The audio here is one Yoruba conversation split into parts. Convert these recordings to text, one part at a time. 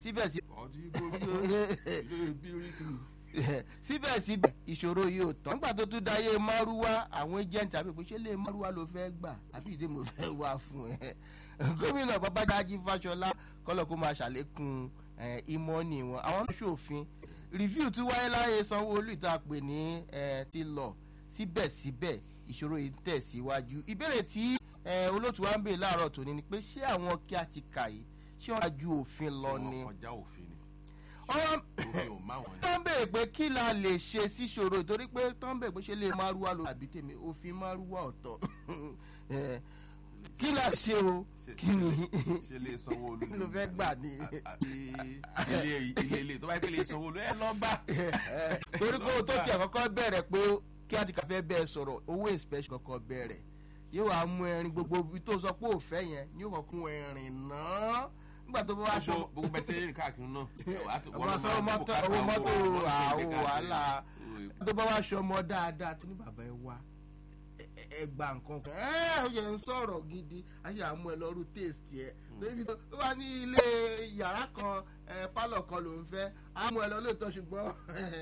síbẹ̀síbẹ̀ ọtí gbogbo bíríkì. síbẹ̀síbẹ̀ ìṣòro yìí ò tán nígbà tó tún dáyé márúwá àwọn agent àbí pé ṣé lè márúwá ló fẹ́ gbà àbí ìdí mo fẹ́ wá fún ẹ gómìnà babájájí fáṣọlá kọ́lọ̀ kó máa ṣàlékún eh, ìmọ̀ọ́nì wọn àwọn náà ṣòfin review tún wáyé láyé sanwó-olú ìta pè ní eh, ti lọ síbẹ̀síbẹ̀ ìṣòro yìí ń tẹ̀síwájú ìbéèrè tí eh, olóòtú wa ń bèèrè láàárọ̀ tòní ni pé ṣé àwọn kí a ti kà yìí ṣé wọ́n á ju òfin lọ Ṣé ni wọ́n kọjá òfin ni. ọ̀rọ̀ òfin ò má wọn ni. tó ń bèèrè pé kí la lè ṣe síṣòro torí pé tó ń bèèrè pé ṣe lè márúwá ló àbí tèmi òfin márúwá ọ̀tọ̀ Eh, kí la ṣe o Ṣe- kí ni ṣe lè sanwó olú. ló fẹ́ gbà ní. ilé ilé ilé tó bá yẹ kí lè sanwó olú ẹ lọ bá. torí pé o tó tiẹ̀ kọ́kọ́ bẹ̀rẹ̀ pé kí a ti kà fẹ́ bẹ́ẹ̀ sọ̀rọ̀ owó inspection kọ́kọ́ bẹ̀rẹ̀ yóò wá mú ẹrin gbogbo ibi tó sọ pé òfẹ́ yẹn ni yóò kọ́kọ́ mú ẹrin náà nígbà tó bá wá aṣọ gbogbo bẹ ṣe rìn káàkiri náà. ọba sọ mọ́tò owó mọ́tò àwọn wàhálà tó bá wá aṣọ ọmọ dáadáa tó ní bàbá ẹ wá ẹ- ẹ- ẹ gba nǹkan kan ẹ ó yẹ ń sọ̀rọ̀ gidi a ṣe àmú ẹ lọ́rù taste ẹ lórí tó tó bá ní ilé yàrá kan ẹ pálọ̀ kan ló ń fẹ́ àmú ẹ lọ lóòótọ́ ṣùgbọ́n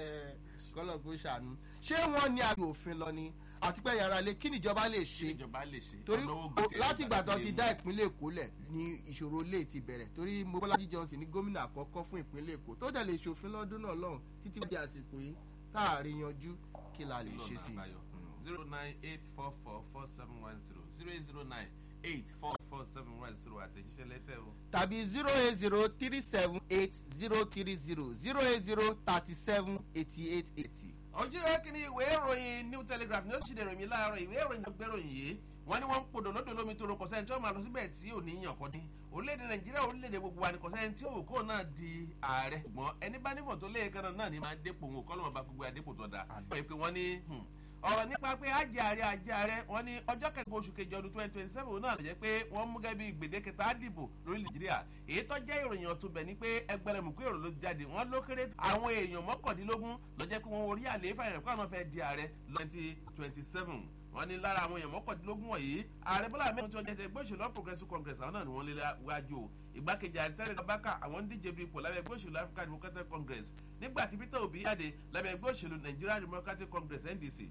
kọ́lọ̀ kó ṣàánú ṣé wọ́n ní àgbẹ̀ òfin lọ ni àti pé yàrá ilé kí nìjọba lè ṣe ṣe ìjọba lè ṣe. torí ọ̀nà owó gbèsè láti ìgbà tó ẹ̀ka ti lè dá mú. ìpínlẹ̀ èkó lẹ̀ ni ìṣòro lè ti bẹ̀rẹ̀ torí mobolaji johnson ní gómìnà àkọ́kọ́ fún ìpínlẹ̀ èkó tó dẹ̀ lè ṣòfin lọ́dún náà lọ́hùn títí di àsìkò yìí káàrin yanjú kí la lè ṣe sí i. zero nine eight four four four seven one zero zero eight zero nine eight four four seven one zero àtẹ̀jíṣẹ́ lẹ́tẹ̀ o. tàbí zero eight zero three seven eight zero three zero zero eight zero thirty seven eighty eight eighty. ojú rẹ kí ni ìwé ìròyìn new telegraph ní ó sì dèrò mi láàárọ̀ ìwé ìròyìn tó gbéròyìn yìí wọ́n ní wọ́n ń podò lódò lómi tó ro kọ̀sẹ́ni tí wọ́n máa lọ síbẹ̀ tí ò ní yàn kọ́ ní orílẹ̀-èdè nàìjíríà orílẹ̀-èdè gbogbo wa ní kọ̀sẹ́ni tí òkú náà di ààrẹ ṣùgbọ́n ẹni bá nímọ̀ tó lé kan náà ní máa dépò òun kọ́ ló máa bá gbogbo adépò tó da wọ́n pé wọ́n ní hmm, ọ̀rọ̀ nípa pé ajé ààrẹ ajé ààrẹ wọ́n ní ọjọ́ kẹrin oṣù kejì ọdún twenty twenty seven náà lè jẹ́ pé wọ́n mú gẹ́gẹ́ bí gbèdéke tá a dìbò lórí nàìjíríà èyí tó jẹ́ ìròyìn ọ̀tún bẹ̀ ni pé ẹgbẹ̀rẹ̀mùkú èrò ló jáde wọ́n ló kéré àwọn èèyàn mọ́kàndínlógún ló jẹ́ pé wọ́n orí àlééfà yẹn kó àwọn fẹ́ di ààrẹ twenty twenty seven wọ́n ní lára àwọn èèyàn mọ́kàndínlógún wọ̀nyí ààrẹ bọ́lá ahmed tí wọ́n jẹ́ ti ẹgbẹ́ òṣèlú All progressive congress àwọn náà ni wọ́n lé wájú o ìgbákejì ààrẹ tẹ́lẹ̀ abaka àwọn ń díje du ipò lábẹ́ ẹgbẹ́ òṣèlú african democratic congress nígbà tí peter obi jáde lábẹ́ ẹgbẹ́ òṣèlú nigerian democratic congress ndc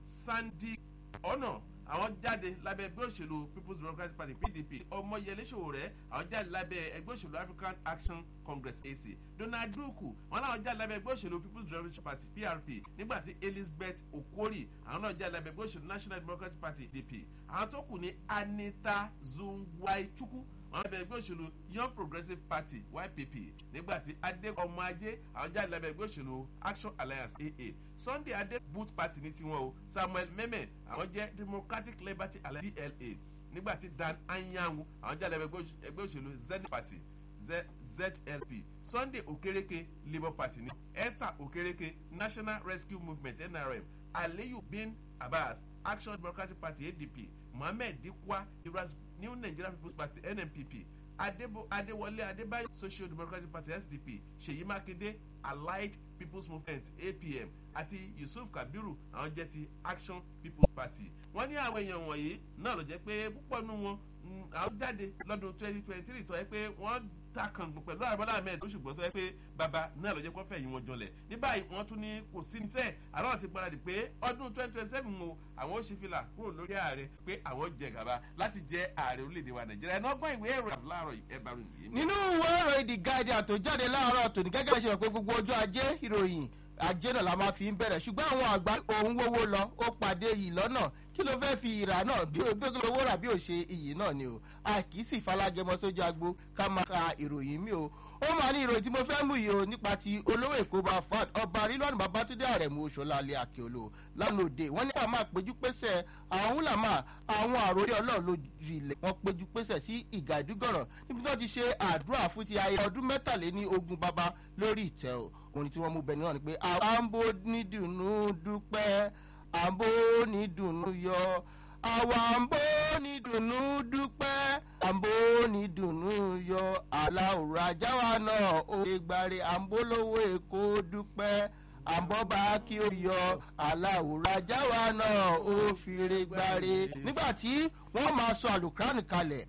sandy ọ̀nà àwọn jáde lábẹ́ ẹgbẹ́ òṣèlú people's democratic party pdp ọmọyẹlé sowore àwọn jáde lábẹ́ ẹgbẹ́ òṣèlú african action congress ac donald duku wọn làwọn jáde lábẹ́ ẹgbẹ́ òṣèlú people's democratic party prp nígbà tí elizabeth okori àwọn náà jáde lábẹ́ ẹgbẹ́ òṣèlú national democratic party dp àwọn tó kù ní anita zungwaichukwu wọn lábẹ́ ẹgbẹ́ òṣèlú young progressive party ypp nígbà tí adé ọmọ ajé àwọn jáde lábẹ́ ẹgbẹ́ òṣèlú action alliance aa sunday adé boot party ní tiwọn o samuel meme àwọn jẹ́ democratic liberty alliance dla nígbà tí dan anyanwu àwọn jáde lábẹ́ ẹgbẹ́ òṣ- ẹgbẹ́ òṣèlú zenith party Z- zlp sunday okereke labour party ní esther okereke national rescue movement nrm aliyu bin abbas action democratic party adp mohammed dikwa iras new nigerian people's party nnpp adebo adewale adebayo social democratic party sdp seyi makinde allied people's movement apm àti yusuf kabiru àwọn jẹ́ ti action people's party wọ́n ní àwọn èèyàn wọ̀nyí náà ló jẹ́ pé púpọ̀ nínú wọn mm, àwọn jáde lọ́dún twenty twenty three tó yẹ pé wọ́n ta kàngùn pẹ̀lú àrùbọ́lá ahmed tó ṣùgbọ́n tó yẹ pé bàbá náà ló jẹ́ kó fẹ̀yìn wọn jọlẹ̀ ní báyìí wọ́n tún ní kò sí ní sẹ́ẹ̀ àwọn ti gbáradì pé ọdún twenty twenty seven o àwọn ó ṣe fìlà kúrò lórí ààrẹ pé àwọn jẹ gàba láti jẹ ààrẹ orílẹ̀-èdè wa nàìjíríà ẹ̀ náà gbọ́n ìwé ẹ̀rọ láàárọ̀ ẹ̀bàrún yìí. nínú ìwé ìròyìn the guardian tó jáde láàárọ̀ tòní gẹ́gẹ́ bí ṣe wọ̀ pé gbogbo ọjọ́ ajé ìròyìn ajé náà la máa fi ń bẹ̀rẹ̀ ṣùgbọ́n àwọn àgbà òun wówó lọ ó pàdé yìí lọ́nà kí ló fẹ́ fi ìrà náà bí ó bí owó rà bí ó ṣe iyì náà ni o a kì í sì falágẹmọ sójú agbo ká máa ka ìròyìn mi o ó máa ní ìròyìn tí mo fẹ́ mú yìí o nípa ti olówó èkó bá fad ọba rílọ́ọ̀nù babatunde àrẹ̀mú oṣooláalẹ̀ àkèolò lánàá òde wọ́n ní àwọn máa péjú pésẹ̀ àwọn húlàmà àwọn àròlé ọlọ́run lójú ilẹ̀ wọn péjú pésẹ̀ sí ìgà ìdúgọ̀rọ̀ níbi tí wọ́n ti ṣe àdúrà fún ti ayé ọdún mẹ́tàléní ogún bàbá lórí ìtẹ́ o òní tí wọ́n mú bẹni náà ni pé àwọn àǹbó nídùnnú dúpẹ́ àǹbó nídùnnú yọ àwa àǹbó nídùnnú dúpẹ́ àǹbó nídùnnú yọ aláwòrán ajáwa náà ó lè gbáre àǹbó lówó èkó dúpẹ́ àǹbọ̀bá kí ó yọ aláwòrán ajáwa náà ó fìrè gbáre nígbà tí wọ́n máa sọ àlùkùránì kalẹ̀